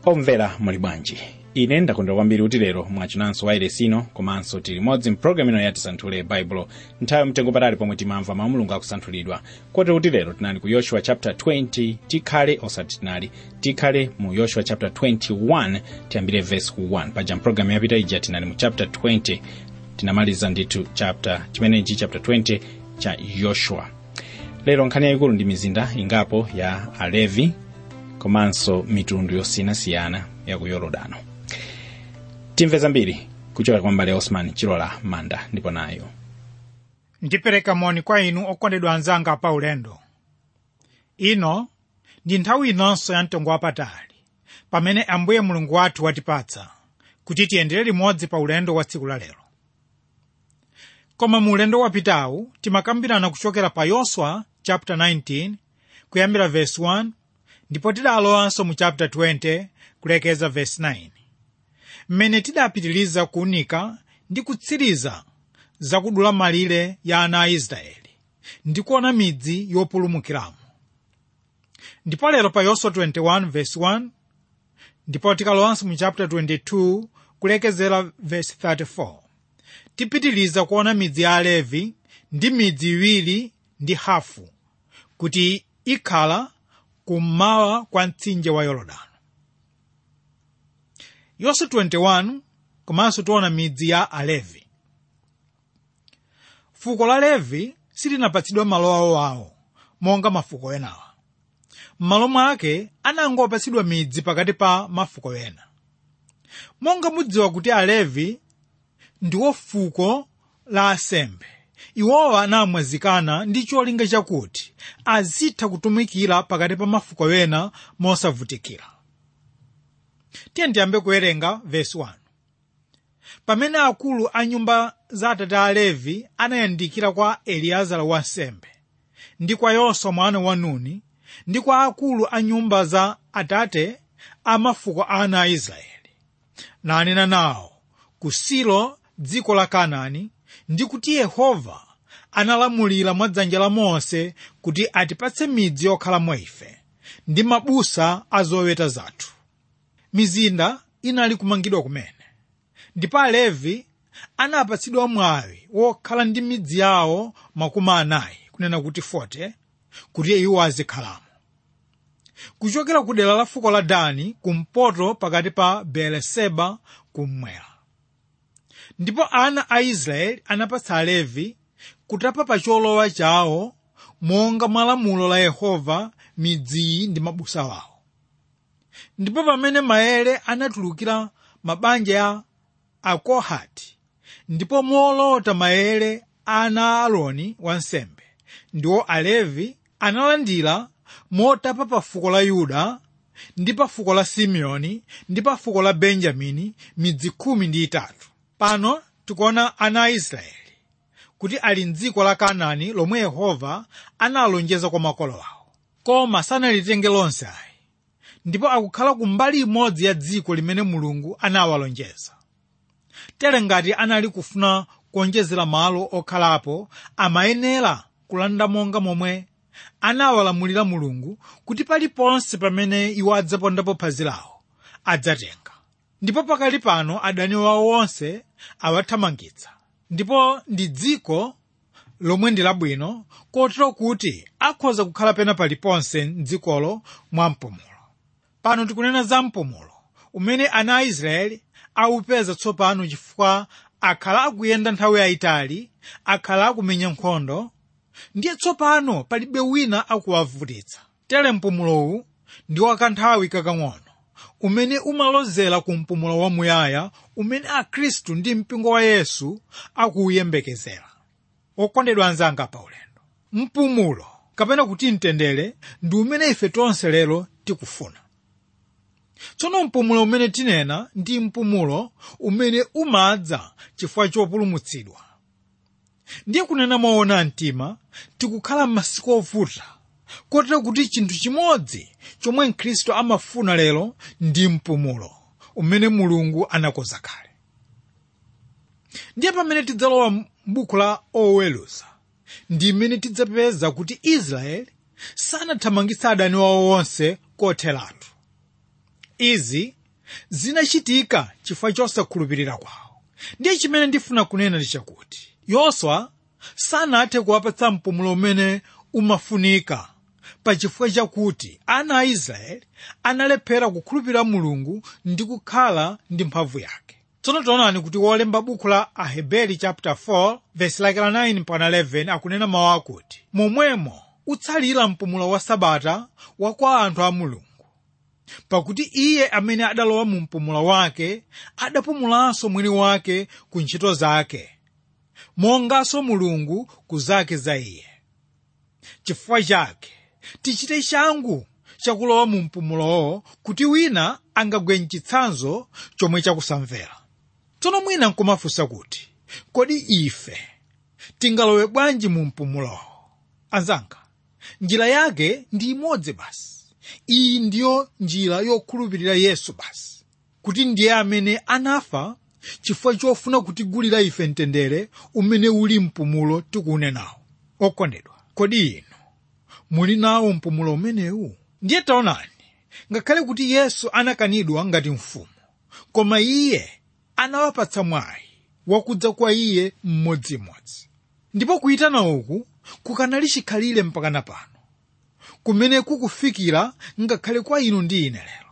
omvera muli bwanji ine ndakondwera kwambiri kuti lero mwachinanso wailesi ino komanso tili modzi mpulogalamu ino yatisanthule baibulo nthawi mtengo patali pomwe timamva mawu mulungu akusanthulidwa kotero kuti lero tinali ku yoshua chapter 20 tikhale osati tinali tikhale mu yoshua chapter 21 tiyambire verse 1 paja mpulogalamu yapita ija tinali mu chapter 20 tinamaliza ndithu chapter chimenechi chapter 20 cha yoshua lero nkhani yayikulu ndi mizinda ingapo ya alevi komanso mitundu yosiyanasiyana ya ku yorodano timve zambiri kuchoka kwa mbale osman chilola manda ndipo nayo ndipereka moni kwa inu okondedwa anzanga pa ulendo ino ndi nthawi inonso ya mtengo wapatali pamene ambuye mulungu wathu watipatsa kuti tiyendere limodzi pa ulendo wa tsiku la lero koma mu ulendo wapitawu timakambirana kuchokera pa yoswa chapter 19 kuyambira verse 1 ndipo tidalowanso mu chapter 20 kulekeza verse 9 mmene tidapitiriza kuunika ndi kutsiriza zakudula malire ya ana a israeli ndi kuona midzi yopulumukiramo ndipo lero pa yoswa 21 verse 1 ndipo tikalowanso mu chapter 22 kulekezera verse 34 tipitiriza kuona midzi ya alevi ndi midzi iwiri ndi hafu kuti ikhala kummawa kwa mtsinje wa yorodani yoswa 21 komanso tiona midzi ya alevi fuko la levi silinapatsidwa malo awoawo monga mafuko enawa m'malo mwake anangopatsidwa midzi pakati pa mafuko ena monga mudziwa kuti alevi ndiwo fuko la asembe iwowa anamwazikana ndi cholinga chakuti azitha kutumikira pakati pa mafuko ena mosavutikira tiye ndiyambe kuwerenga vesi 1 pamene akulu a nyumba za atate a levi anayandikira kwa eliazara wansembe ndi kwa yoswa mwana wa nuni ndi kwa akulu a nyumba za atate a mafuko a ana a israeli nanena nawo ku silo dziko la kanaani ndi kuti yehova analamulira mwa dzanja la mose kuti atipatse midzi yokhalamo ife ndi mabusa a zoweta zathu mizinda inali kumangidwa kumene ndipo alevi anapatsidwa mwawi wokhala ndi midzi yawo makumi anayi kunena kuti 40 kuti iwo azikhalamo kuchokera ku dera la fuko la dani kumpoto pakati pa beeriseba kummwera ndipo ana a israeli anapatsa alevi kutapa pa cholowa chawo monga mwa lamulo la yehova midziyi ndi mabusa wawo ndipo pamene maere anatulukira mabanja ya akohati ndipo molota maere ana a aaroni wansembe ndiwo alevi analandira motapa pa fuko la yuda ndi pa fuko la simeoni ndi pa fuko la benjamini midzi khumi ndi itatu pano tikuona ana a israeli kuti ali mdziko la kanaani lomwe yehova analonjeza kwa makolo awo koma sanalitenge lonse ayi ndipo akukhala ku mbali imodzi ya dziko limene mulungu anawalonjeza tere ngati anali kufuna kuonjezera malo okhalapo amayenera kulanda monga momwe anawalamulira mulungu kuti paliponse pamene iwo adzapondapo phazi lawo adzatenga ndipo pakali pano adani wawo onse awathamangitsa ndipo ndi dziko lomwe ndi labwino kotero kuti akhoza kukhala pena paliponse mdzikolo mwa mpumulo pano tikunena za mpumulo umene ana a israeli awupeza tsopano chifukwa akhala akuyenda nthawi yayitali akhala akumenya nkhondo ndiye tsopano palibe wina akuwavutitsa tere mpumulowu ndi wakanthawi kakang'ono umene umalozera ku mpumulo wamuyaya umene akhristu ndi mpingo wa yesu akuwuyembekezera okondedwa anzanga pa ulendo mpumulo kapena kuti mtendere ndi umene ife tonse lero tikufuna tsono mpumulo umene tinena ndi mpumulo umene umadza chifukwa chopulumutsidwa ndiye kunena moona mtima tikukhala m'masiku ovuta kotero kuti chinthu chimodzi chomwe mkhristu amafuna lero ndi mpumulo umene mulungu anakonza kale ndiye pamene tidzalowa m'buku la oweruza ndi mmene tidzapeza kuti israeli sanathamangitse adani wawo onse kotheratu izi zinachitika chifukwa chosakhulupirira kwawo ndiye chimene ndifuna kunena ndi chakuti yoswa sanathe kuwapatsa mpumulo umene umafunika pa chifukwa chakuti ana a israeli analephera kukhulupirira mulungu ndi kukhala ndi mphamvu yake tsono taonani kuti wolemba buku la aheberi chapter 4 verse like la 9 mpaka 11 akunena mawu akuti momwemo utsalira mpumulo wa sabata wa kwa anthu a mulungu pakuti iye amene adalowa mu mpumulo wake adapumulanso mwini wake ku ntchito zake monganso mulungu ku zake za iye chifukwa chake tichite changu chakulowa mu mpumulowo kuti wina angagwe mchitsanzo chomwe chakusamvera tsono mwina nkumafunsa kuti kodi ife tingalowe bwanji mu mpumulowo anzanga njira yake ndi imodzi basi iyi ndiyo njira yokhulupirira yesu basi kuti ndiye amene anafa chifukwa chofuna kutigulira ife mtendere umene uli mpumulo tikuunenawo okondedwa kodi inu muli nawo mpumulo umenewu ndiye taonani ngakhale kuti yesu anakanidwa ngati mfumu koma iye anawapatsa mwayi wakudza kwa iye mmodzimodzi ndipo kuyitana uku kukanali chikhalire mpakana pano kumene kukufikira ngakhale kwa inu ndi ine lero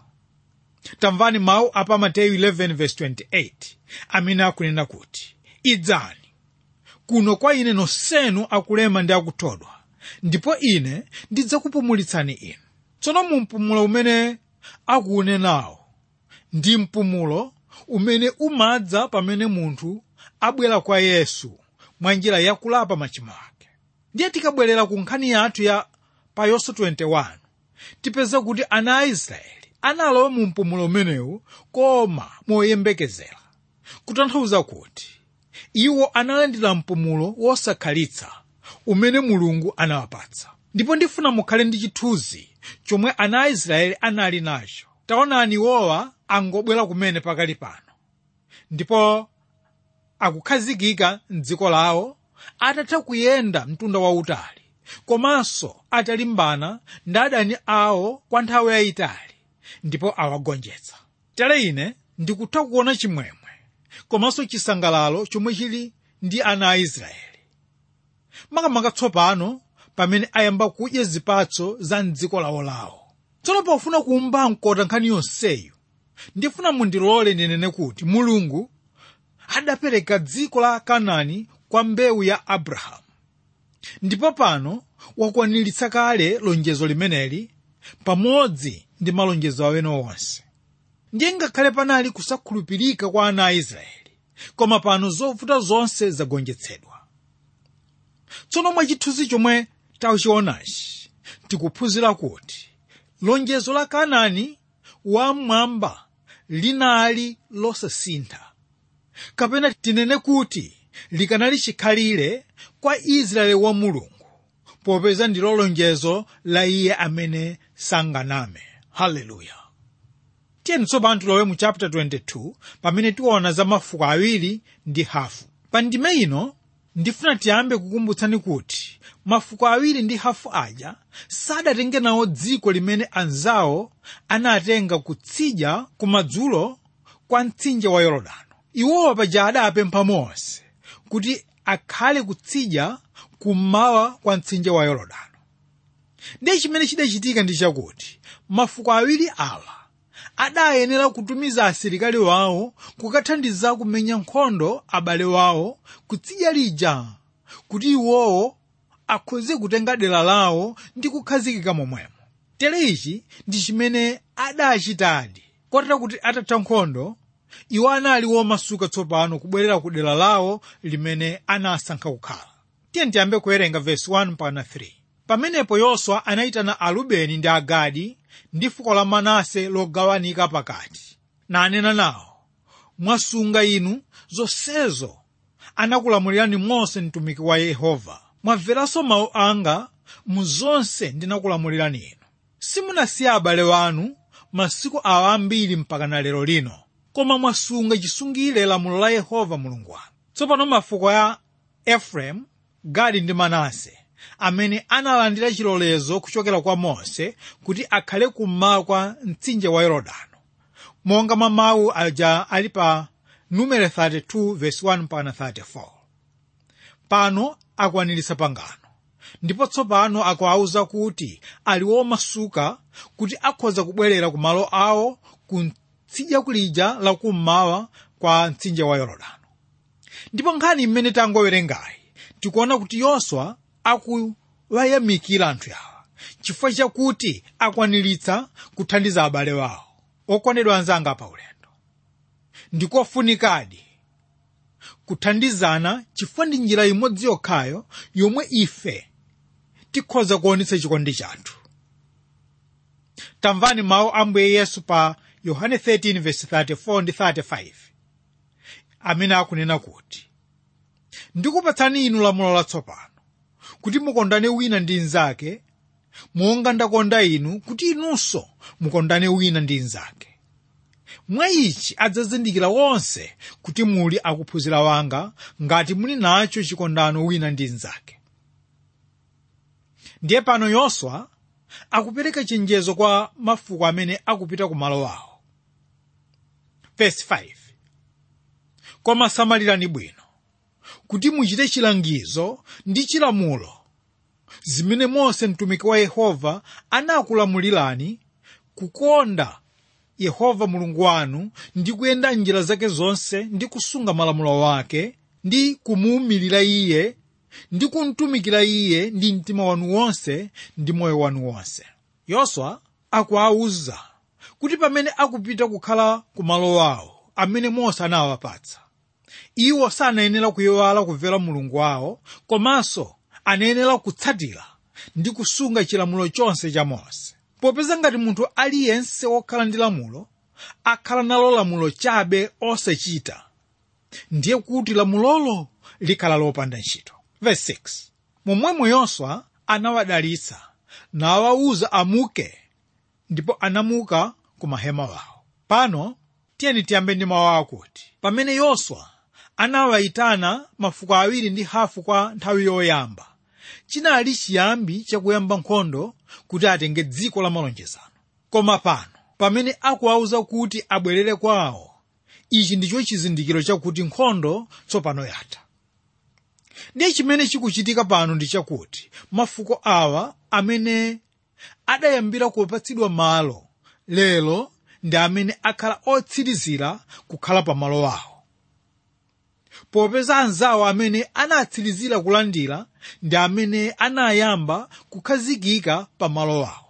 tamvani mawu apa mateyu 11:28 amene akunena kuti idzani kuno kwa ine nonsenu akulema ndi akuthodwa ndipo ine ndidzakupumulitsani inu tsono mu mpumulo umene akuunenawo ndi mpumulo umene umadza pamene munthu abwera kwa yesu mwa njira yakulapa machimo ake ndiye tikabwerera ku nkhani yathu ya pa yoswa 21 tipeza kuti ana a israeli analowa mu mpumulo umenewu koma moyembekezera kutanthauza kuti iwo analandira mpumulo wosakhalitsa umene mulungu anawapatsa ndipo ndifuna mukhale ndi chithunzi chomwe ana a israeli anali nacho taonani iwowa angobwera kumene pakali pano ndipo akukhazikika mdziko lawo atatha kuyenda mtunda wautali komanso atalimbana ndi adani awo kwa nthawi yayitali ndipo awagonjetsa tere ine ndikutha kuona chimwemwe komanso chisangalalo chomwe chili ndi ana a israeli makamaka tsopano pamene ayamba kudya zipatso za mdziko lawolawo tsono pofuna kumba mkota nkhani yonseyu ndifuna mundilole ndinene kuti mulungu adapereka dziko la kanaani kwa mbewu ya abrahamu ndipo pano wakwaniritsa kale lonjezo limeneli pamodzi ndi malonjezo awene onse ndiye ngakhale panali kusakhulupirika kwa ana a israeli koma pano zovuta zonse zagonjetsedwa tsono mwa chithunzi chomwe tachionachi tikuphunzira kuti lonjezo la kanaani wamwamba linali losasintha kapena tinene kuti likanali chikhalire kwa israeli wa mulungu popeza ndilo lonjezo la iye amene sanganame haleluya tiyeni tsopano tilowe mu chapter 22 pamene tiona za mafuko awiri ndi hafu pa ndime ino ndifuna tiyambe kukumbutsani kuti mafuko awiri ndi hafu aja sadatenge nawo dziko limene anzawo anatenga kutsidya kumadzulo kwa mtsinje wa yorodano iwowa paja adapempha mose kuti akhale kutsidya kummawa kwa mtsinje wa yorodano ndiye chimene chidachitika ndi chakuti mafuko awiri awa adayenera kutumiza asilikali wawo kukathandiza kumenya nkhondo abale wawo kutsidya lija kuti iwowo akhoze kutenga dera lawo ndi kukhazikika momwemo tere ichi ndi chimene adachitadi kotera kuti atatha nkhondo iwo anali womasuka tsopano kubwerera ku dera lawo limene anasankha kukhala tiye tiyambe kuwerenga vesi 1 mpaka 3 pamenepo yoswa anayitana arubeni ndi agadi ndi fuko la manase logawanika pakati nanena nawo mwasunga inu zonsezo anakulamulirani mose mtumiki wa yehova mwamveranso mawu anga mu zonse ndinakulamulirani inu simunasiye abale wanu masiku awa ambiri mpaka na lero lino koma mwasunga chisungire lamulo la yehova mulungu wanu tsopano mafuko ya efereimu gadi ndi manase amene analandira chilolezo kuchokera kwa mose kuti akhale kummawa kwa mtsinje wa yorodano monga mwa mawu aja ali pa numero 32 verse 1 mpaka 34 pano akwaniritsa pangano ndipo tsopano akuwauza kuti ali womasuka kuti akhoza kubwerera ku malo awo ku tsidya kulija lakummawa kwa mtsinje wa yorodano ndipo nkhani imene tangowerengayi tikuona kuti yoswa akuwayamikira anthu awa chifukwa chakuti akwaniritsa kuthandiza abale wawo okondedwa anzanga pa ulendo ndikofunikadi kuthandizana chifukwa ndi njira imodzi yokhayo yomwe ife tikhoza kuonetsa chikondi chathu tamvani mawu a ambuye yesu pa yohane 13:34 ndi 35 amene akunena kuti ndikupatsani inu lamulo latsopano kuti mukondane wina ndi mnzake monga ndakonda inu kuti inunso mukondane wina ndi mnzake mwa ichi adzazindikira wonse kuti muli akuphunzira wanga ngati muli nacho chikondano wina ndi mnzake ndiye pano yoswa akupereka chenjezo kwa mafuko amene akupita ku malo awo Verse 5 koma samalirani bwino kuti muchite chilangizo ndi chilamulo zimene mose mtumiki wa yehova anakulamulirani kukonda yehova mulungu wanu ndi kuyenda njira zake zonse ndi kusunga malamulo wake ndi kumuwumirira iye ndi kumtumikira iye ndi mtima wanu wonse ndi moyo wanu wonse yoswa akuwawuza kuti pamene akupita kukhala ku malo awo amene mose anawapatsa iwo sanayenera kuyiwala kumvera mulungu wawo komanso anayenera kutsatira ndi kusunga chilamulo chonse cha mose popeza ngati munthu aliyense wokhala ndi lamulo akhala nalo lamulo chabe osachita ndiye kuti lamulolo likhala lopanda ntchito Verse 6 momwemo yoswa anawadalitsa nawawuza amuke ndipo anamuka ku mahema wawo pano tiyeni tiyambe ndi mawu akuti pamene yoswa anawayitana mafuko awiri ndi hafu kwa nthawi yoyamba chinali chiyambi chakuyamba nkhondo kuti atenge dziko la malonjezano koma pano pamene akuwauza kuti abwerere kwawo ichi ndicho chizindikiro chakuti nkhondo tsopano yatha ndiye chimene chikuchitika pano ndi chakuti mafuko awa amene adayambira kupatsidwa malo lero ndi amene akhala otsirizira kukhala pa malo awo popeza anzawo amene anatsirizira kulandira ndi amene anayamba kukhazikika pa malo awo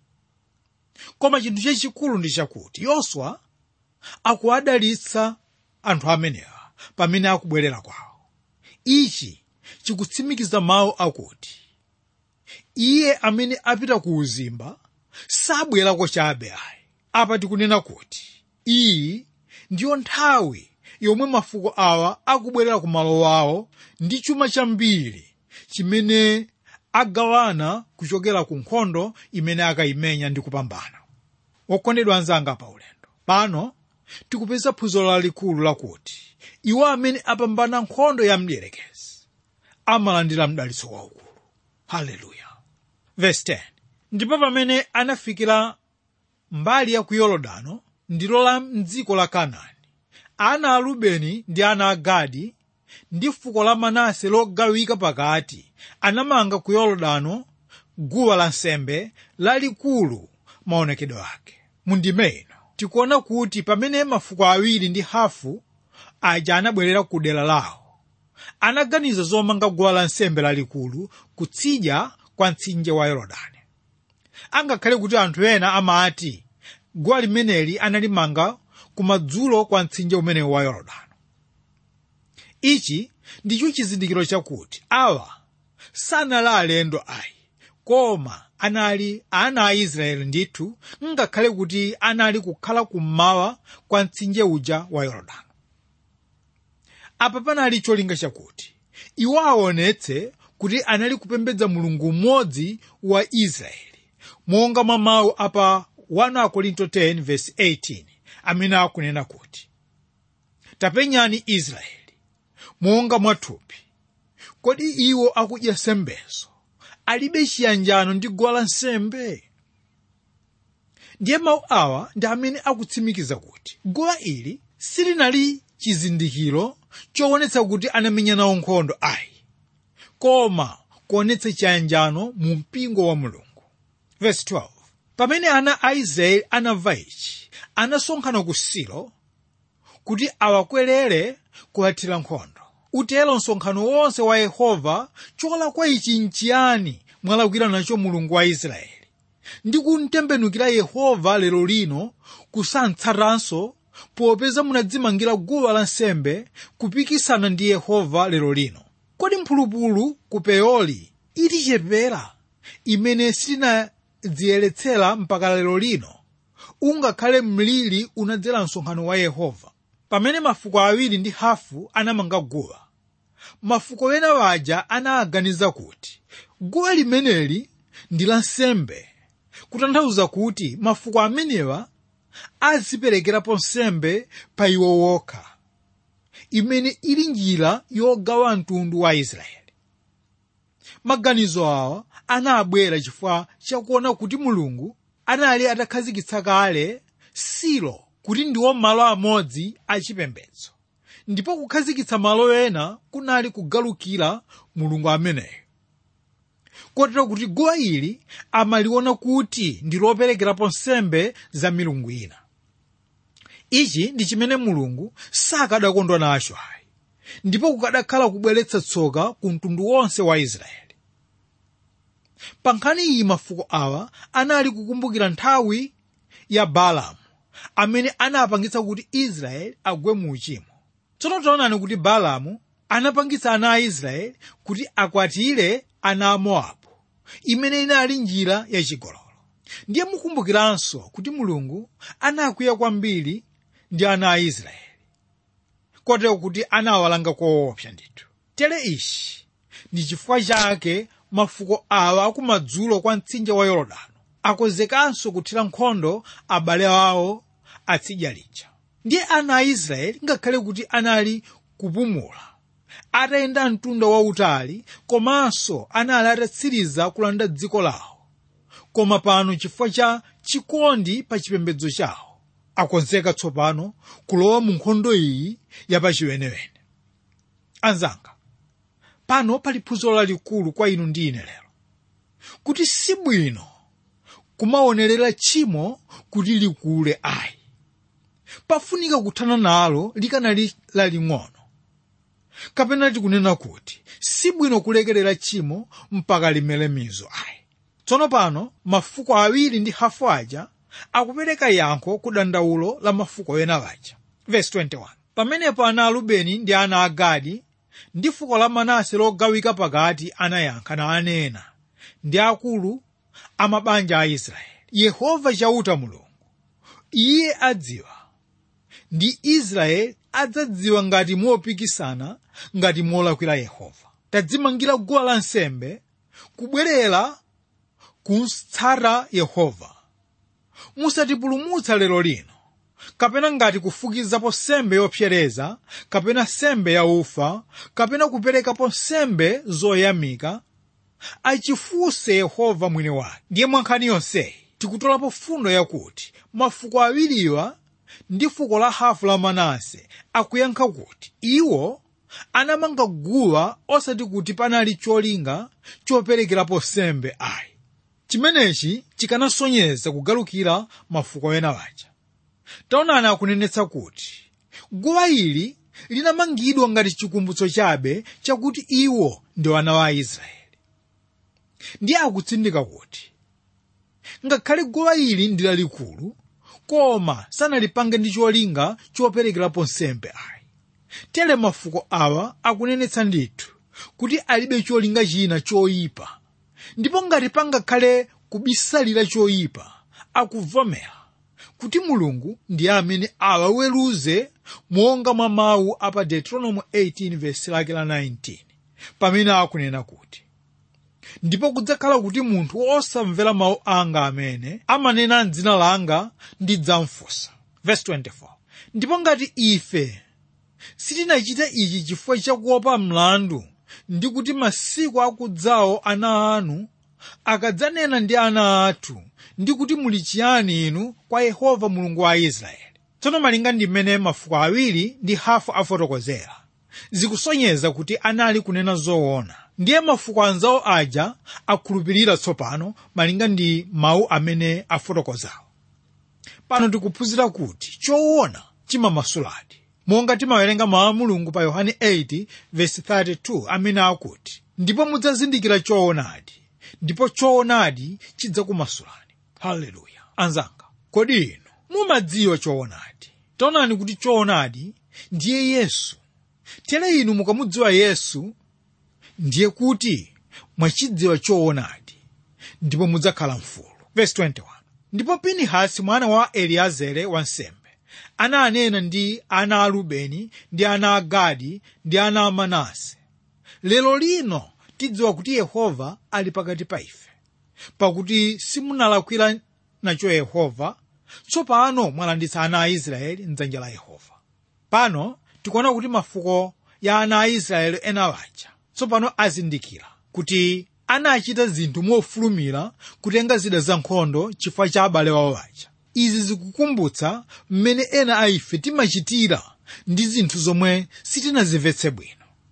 koma chinthu chachikulu ndi chakuti yoswa akuwadalitsa anthu amenewa pamene akubwerera kwawo ichi chikutsimikiza mawu akuti iye amene apita ku uzimba sabwerako chabe ayi apa tikunena kuti iyi ndiyo nthawi yomwe mafuko awa akubwerera ku malo awo ndi chuma chambiri chimene agawana kuchokera ku nkhondo imene akayimenya ndi kupambana okondedwa anzanga pa ulendo pano tikupeza phunziro lalikulu lakuti iwo amene apambana nkhondo ya mdierekezi amalandira mdalitso waukulu haleluya verse 10 ndipo pamene anafikira mbali ya ku yorodano ndilo la mdziko la kanaani ana a rubeni ndi ana a gadi ndi fuko la manase logawika pakati anamanga ku yorodano guwa lansembe lalikulu maonekedwe ake mundime ino tikuona kuti pamene mafuko awiri ndi hafu aja anabwerera ku dera lawo anaganiza zomanga guwa lansembe lalikulu kutsidya kwa mtsinje wa yorodani angakhale kuti anthu ena amati guwa limeneli analimanga kumadzulo kwa mtsinje umenewu wa yorodani ichi ndicho chizindikiro chakuti awa sanali alendo ayi koma anali ana a israeli ndithu ngakhale kuti anali kukhala kummawa kwa mtsinje uja wa yorodani apa panali cholinga chakuti iwo aonetse kuti anali kupembedza mulungu mmodzi wa israeli monga mwa mawu apa 1 korinto 10 verse 18 amene akunena kuti tapenyani israeli monga mwathupi kodi iwo akudya sembezo alibe chiyanjano ndi guwa lansembe ndiye mawu awa ndi amene akutsimikiza kuti guwa ili silinali chizindikiro choonetsa kuti anamenya nawo nkhondo ayi koma kuonetsa chiyanjano mu mpingo wa mulungu Verse 12. pamene ana a israeli anamva ichi anasonkhana ku silo kuti awakwerere kuwathira nkhondo utero msonkhano wonse wa yehova cholakwa ichi nchiyani mwalakwira nacho mulungu wa israeli ndi kumtembenukira yehova lero lino kusantsatanso popeza munadzimangira guwa lansembe kupikisana ndi yehova lero lino kodi mphulupulu ku peori itichepera imene sitinadziyeretsera mpaka lero lino ungakhale mliri unadzera msonkhano wa yehova pamene mafuko awiri ndi hafu anamanga guwa mafuko ena waja anaganiza kuti guwa limeneli ndi lansembe kutanthauza kuti mafuko amenewa aziperekerapo nsembe pa iwo wokha imene ili njira yogawa mtundu wa israeli maganizo awa anabwera chifukwa chakuona kuti mulungu anali atakhazikitsa kale silo kuti ndiwo malo amodzi achipembedzo ndipo kukhazikitsa malo ena kunali kugalukira mulungu ameneyo kotero kuti guwa ili amaliona kuti ndi loperekerapo nsembe za milungu ina ichi ndi chimene mulungu sakadakondwa nacho ayi ndipo kukadakhala kubweretsa tsoka ku mtundu wonse wa israeli pa nkhani iyi mafuko awa anali kukumbukira nthawi ya balamu amene anapangitsa kuti israeli agwe mu uchimo tsono taonani kuti balamu anapangitsa ana a israeli kuti akwatire ana a mowabu imene inali njira yachigololo ndiye mukumbukiranso kuti mulungu anakwiya kwambiri ndi ana a israeli kotero kuti anawalanga koopsa ndithu tere ichi ndi chifukwa chake mafuko awa akumadzulo kwa mtsinje wa yorodani akonzekanso kuthira nkhondo abale awo atsidya lija ndiye ana a israeli ngakhale kuti anali kupumula atayenda mtunda wautali komanso anali atatsiriza kulanda dziko lawo koma pano chifukwa cha chikondi pa chipembedzo chawo akonzeka tsopano kulowa mu nkhondo iyi yapachiwenewene anzanga pano pali phunziro lalikulu kwa inu ndi ine lero kuti si bwino kumaonerera tchimo kuti likule ayi pafunika kuthana nalo likanali laling'ono kapena tikunena kuti si bwino kulekerera tchimo mpaka limere mizo ayi tsono pano mafuko awiri ndi hafu aja akupereka yankho ku dandaulo la mafuko ena aja verse 21 pamenepo ana a rubeni ndi ana a gadi ndi fuko la manase logawika pakati anayankha nanena ndi akulu a mabanja a israeli yehova chauta mulungu iye adziwa ndi israeli adzadziwa ngati mopikisana ngati molakwira yehova tadzimangira guwa lansembe kubwerera kutsata yehova musatipulumutsa lero lino kapena ngati kufukizapo sembe yopsereza kapena sembe yaufa kapena kuperekapo sembe zoyamika achifunse yehova mwini wake ndiye mwankhani yonseyi tikutolapo fundo yakuti mafuko awiriwa ndi fuko la hafu la manase akuyankha kuti iwo anamanga guwa osati kuti panali cholinga choperekerapo sembe ayi chimenechi chikanasonyeza kugalukira mafuko ena waja taonani akunenetsa kuti guwa ili linamangidwa ngati chikumbutso chabe chakuti iwo ndi wana wa israeli ndiye akutsindika kuti ngakhale guwa ili ndi lalikulu koma sanalipange ndi cholinga choperekerapo nsembe ayi tere mafuko awa akunenetsa ndithu kuti alibe cholinga china choyipa ndipo ngati pangakhale kubisalira choyipa akuvomera kuti mulungu ndiye amene awaweruze monga mwa mawu apa deuteronomy 18 verse lake la 19 pamene akunena kuti ndipo kudzakhala kuti munthu osamvera mawu anga amene amanena m'dzina langa ndidzamfunsa verse 24 ndipo ngati ife sitinachite ichi chifukwa chakuopa mlandu ndi kuti masiku akudzawo ana anu akadzanena ndi ana athu ndi kuti muli chiyani inu kwa yehova mulungu wa israeli tsono malinga ndi mmene mafuko awiri ndi hafu afotokozera zikusonyeza kuti anali kunena zoona ndiye mafuko anzawo aja akhulupirira tsopano malinga ndi mawu amene afotokozawo pano tikuphunzira kuti choona chimamasuladi monga timawerenga mawu a mulungu pa yohane 8:32 amene akuti ndipo mudzazindikira choonadi ndipo choonadi chidzakumasulani haleluya anzanga kodi inu mumadziwa choonadi taonani kuti choonadi ndiye yesu tere inu mukamudziwa yesu ndiye kuti mwachidziwa choonadi ndipo mudzakhala mfulu Verse 21 ndipo pinihasi mwana wa eliazere wansembe ananena ndi ana a rubeni ndi ana a gadi ndi ana a manase lero lino tidziwa kuti yehova ali pakati pa ife pakuti simunalakwira nacho yehova tsopano mwalanditsa ana a israeli mdzanja la yehova pano tikuona kuti mafuko ya ana a israeli ena aja tsopano azindikira kuti anachita zinthu mofulumira kutenga zida za nkhondo chifukwa cha abale wawo aja izi zikukumbutsa mmene ena a ife timachitira ndi zinthu zomwe sitinazimvetse bwino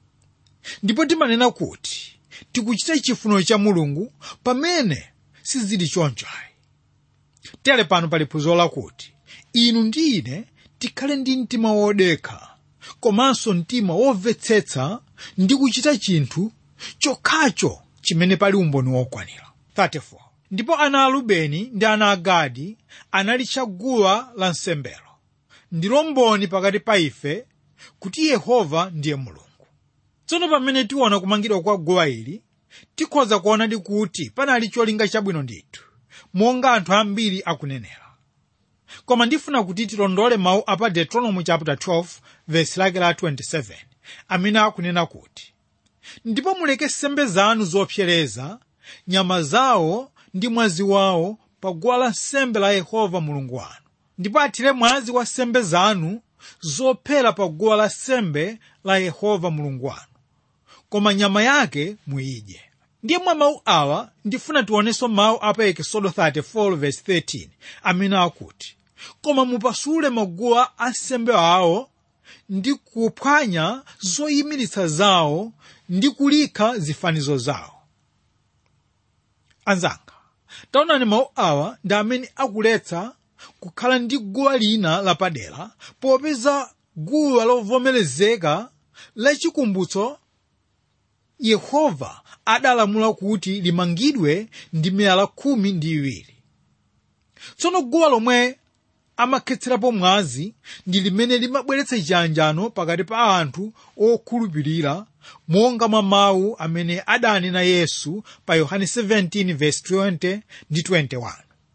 ndipo timanena kuti tikuchita chifuniro cha mulungu pamene sizili choncho ayi tere pano pali phunziro lakuti inu ndi ine tikhale ndi mtima wodekha komanso mtima womvetsetsa ndi kuchita chinthu chokhacho chimene pali umboni wokwanira 34 ndipo ana a rubeni ndi ana a gadi analitcha guwa lansembelo ndilo mboni pakati pa ife kuti yehova ndiye mulungu tsono pamene tiona kumangidwa kwa guwa ili tikhoza kuonadi kuti panali cholinga chabwino ndithu monga anthu ambiri akunenera koma ndifuna kuti tilondole mawu apa deuteronomy chapter 12 verse lake la 27 amene akunena kuti ndipo muleke nsembe zanu zopsereza nyama zawo ndi mwazi wawo pa guwa lansembe la yehova mulungu wanu ndipo athire mwazi wa nsembe zanu zophera pa guwa lansembe la yehova mulungu wanu koma nyama yake muyidye ndiye mwa mawu awa ndifuna tionenso mawu apa ekisodo 34 verse 13 amene akuti koma mupasule maguwa ansembe awo ndi kuphwanya zoyimiritsa zawo ndi kulikha zifanizo zawo anzanga taonani mawu awa ndi amene akuletsa kukhala ndi guwa lina lapadera popeza guwa lovomerezeka lachikumbutso yehova adalamula kuti limangidwe ndi miyala khumi ndi iwiri tsono guwa lomwe amakhetserapo mwazi ndi limene limabweretsa chiyanjano pakati pa anthu okhulupirira monga mwa mawu amene adanena yesu pa yohane 17:20 ndi 21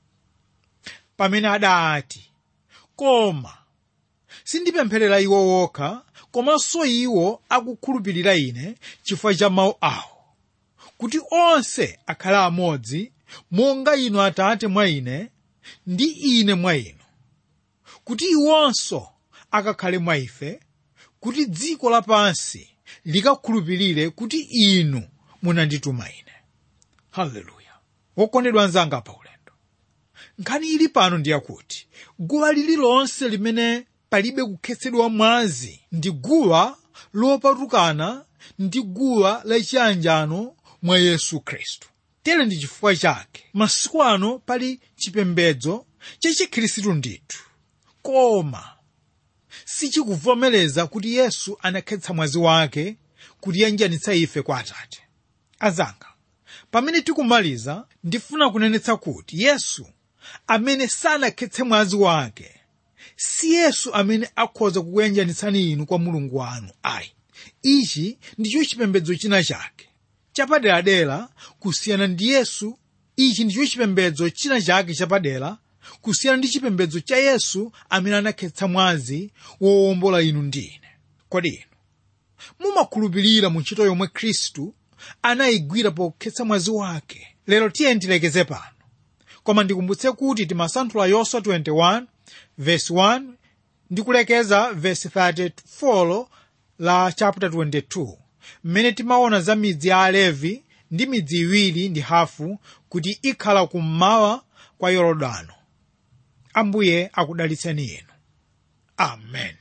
pamene adati koma sindipempherera iwo wokha komanso iwo akukhulupirira ine chifukwa cha mawu awo kuti onse akhale amodzi monga inu atate mwa ine ndi ine mwa inu kuti iwonso akakhale mwa ife kuti dziko lapansi likakhulupirire kuti inu munandituma ine haleluya wokondedwa anzanga pa ulendo nkhani ili pano ndiyakuti guwa lililonse limene palibe kukhetsedwa mwazi ndi guwa lopatukana ndi guwa lachiyanjano mwa yesu khristu tere ndi chifukwa chake masiku ano pali chipembedzo chachikhristu ndithu koma sichikuvomereza kuti yesu anakhetsa mwazi wake kutiyanjanitsa ife kwa atate azanga pamene tikumaliza ndifuna kunenetsa kuti yesu amene sanakhetse mwazi wake si yesu amene akhoza kukuyanjanitsani inu kwa mulungu wanu ayi ichi ndicho chipembedzo china chake chapaderadera kusiyana ndi yesu ichi ndicho chipembedzo china chake chapadera kusiyana ndi chipembedzo cha yesu amene anakhetsa mwazi wowombola inu ndi ine kodi inu mumakhulupirira mu ntchito yomwe khristu anayigwira pokhetsa mwazi wake lero tiye tilekeze pano koma ndikumbutse kuti timasanthula yoswa 21 verse 1 ndi kulekeza verse 34 la chapter 22 mmene timaona za midzi ya alevi ndi midzi iwiri ndi hafu kuti ikhala kummawa kwa yorodano ambuye akudalitseni inu amen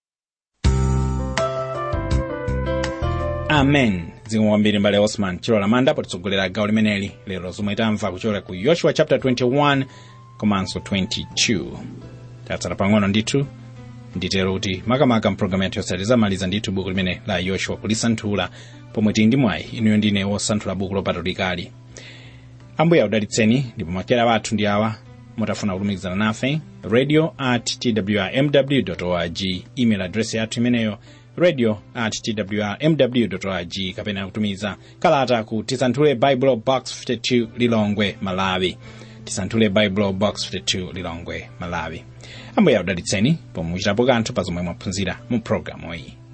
amen zikomo kwambiri mbale osman chilola manda potitsogolera gawo limeneli lero zomwe tamva kuchokera ku yoshua chapter 21 komanso 22 tatsala pang'ono ndithu nditero kuti makamaka mpulogalamu yathu yosati zamaliza ndithu buku limene la yoshua kulisanthula pomwe tili ndi mwayi inuyo ndine wosanthula buku lopatulikali ambuye akudalitseni ndipo makalata wathu ndi awa mutafuna kulumikizana nafe radio at twrmw org email address yathu imeneyo radio at twrmw org kapena kutumiza kalata ku tisanthule bible box 52 lilongwe malawi tisanthule bible box 52 lilongwe malawi ambuye akudalitseni pomwe muchitapo kanthu pa zomwe mwaphunzira mu programu iyi